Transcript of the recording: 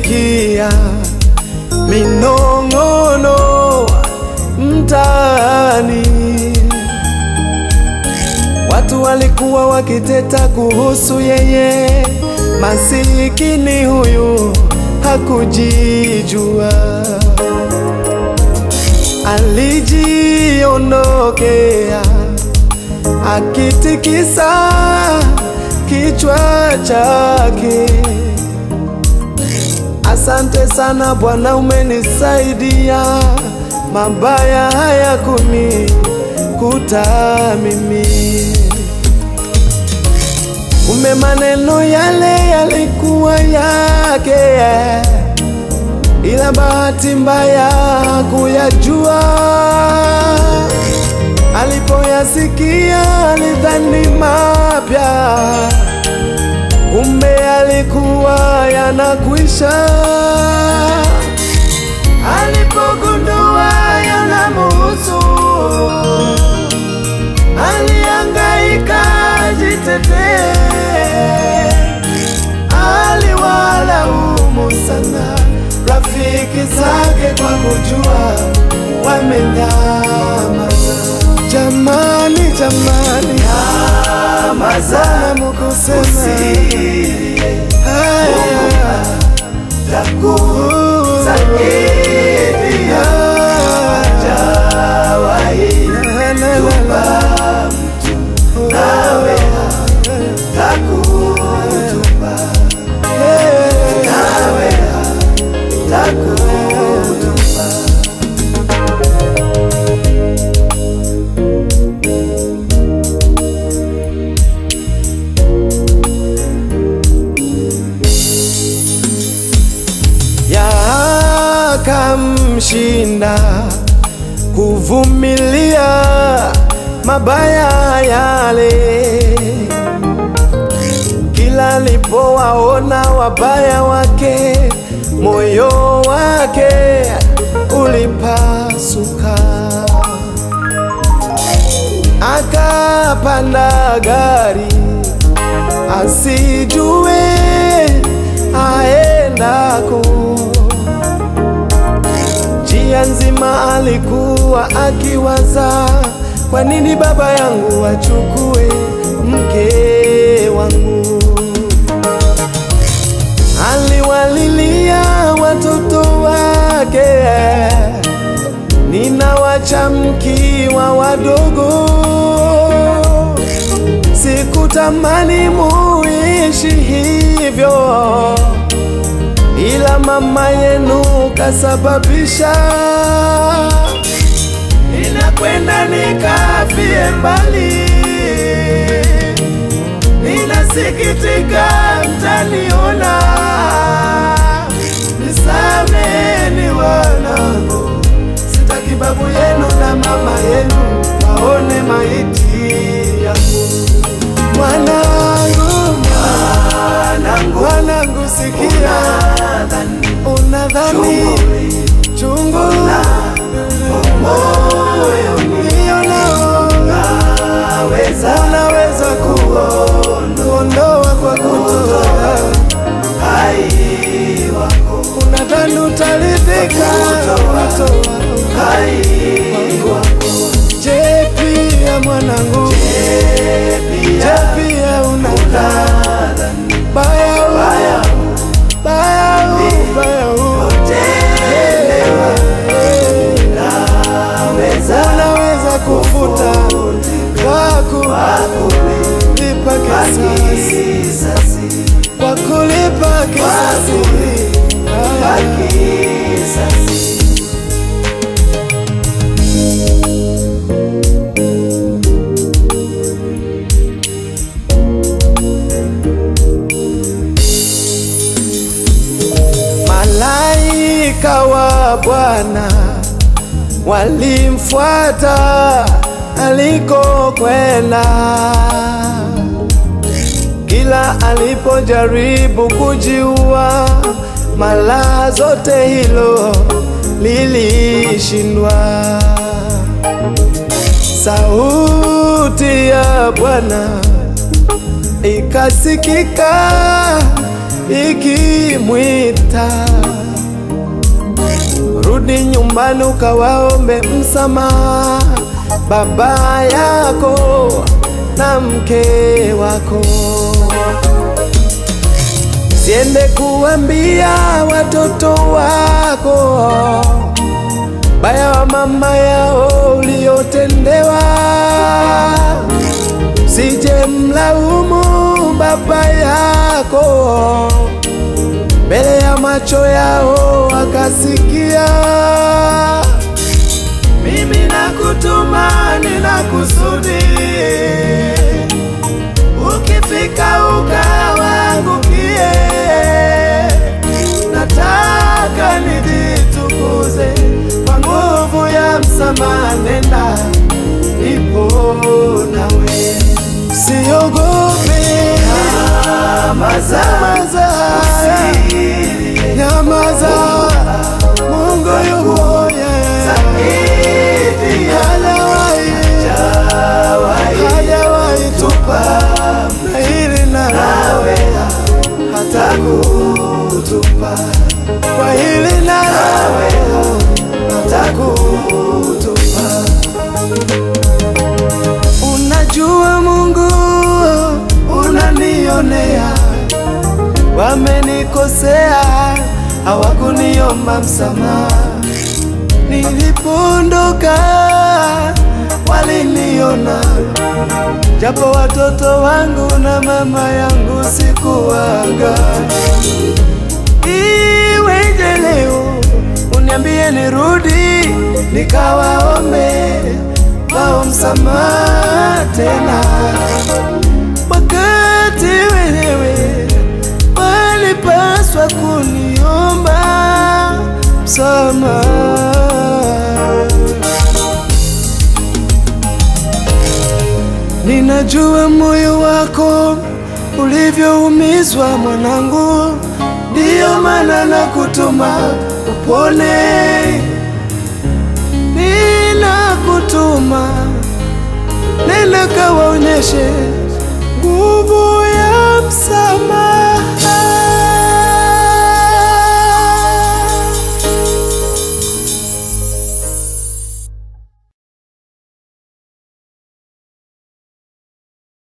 nilisikia minong'ono mtaani, watu walikuwa wakiteta kuhusu yeye, masikini huyu hakujijua, alijiondokea akitikisa kichwa chake. Asante sana Bwana, umenisaidia, mabaya haya kunikuta mimi. Kumbe maneno yale yalikuwa yake, ila bahati mbaya hakuyajua. Alipoyasikia alidhani mapya, kumbe alikuwa yanakwisha. Alipogundua yanamuhusu, alihangaika jitetee, aliwalaumu sana rafiki zake kwa kujua wamenyamaza. Jamani, jamani, Nyamaza, Bwana mukusema usilie, haya takusaidia. Hajawahi La, la, la, la. nawe takutupa, Eh, nawe takutupa. yakamshinda kuvumilia mabaya yale. Kila alipowaona wabaya wake, moyo wake ulipasuka, akapanda gari asijue aendako. Njia nzima alikuwa akiwaza, kwa nini baba yangu achukue mke wangu? Aliwalilia watoto wake, ninawacha mkiwa wadogo, sikutamani muishi hivyo ila mama yenu kasababisha ninakwenda nikafie mbali. Ninasikitika mtaniona, nisameni wanangu, sitaki babu yenu na mama yenu waone maiti yangu. Mwanangu, Mwanangu, mwanangu, sikia nadhani unadhani chungu moyo nao naweza unaweza kuondoa kwa kutoa, hai wako, unadhani utaridhika kutoa. hai wako, Je, pia mwanangu, je, pia pia unadhani nadhani baya u- haya baya u- baya u- utelewa, naweza unaweza kufuta kwa kulipa kisasi kisasi, kwa kulipa kisasi. kisasi. Malaika wa Bwana walimfuata alikokwenda, kila alipojaribu kujiua, mara zote hilo lilishindwa. Sauti ya Bwana ikasikika ikimwita, rudi nyumbani ukawaombe msamaha baba yako na mke wako. Siende kuambia watoto wako baya wa mama yao uliotendewa, sije mlaumu baba yako mbele ya macho yao akasikia. Mimi nakutuma, nina kusudi, ukifika ukawaangukie. Nataka nijitukuze kwa nguvu ya msamaha, nenda nipo nawe, siogope. Nyamaza, nyamaza, Mungu yuko yeah. Hajawahi, hajawahi tupa na hili nalo hatakutupa kwa hili nalo hatakutupa. Unajua Mungu, unanionea, wamenikosea, hawakuniomba msamaha. Nilipoondoka waliniona, japo watoto wangu na mama yangu sikuwaga. Iweje leo uniambie nirudi nikawaombe wao msamaha tena, wakati wenyewe walipaswa kuniomba msamaha. Ninajua moyo wako ulivyoumizwa mwanangu, ndiyo maana nakutuma upone. Ninakutuma nenda kawaonyeshe nguvu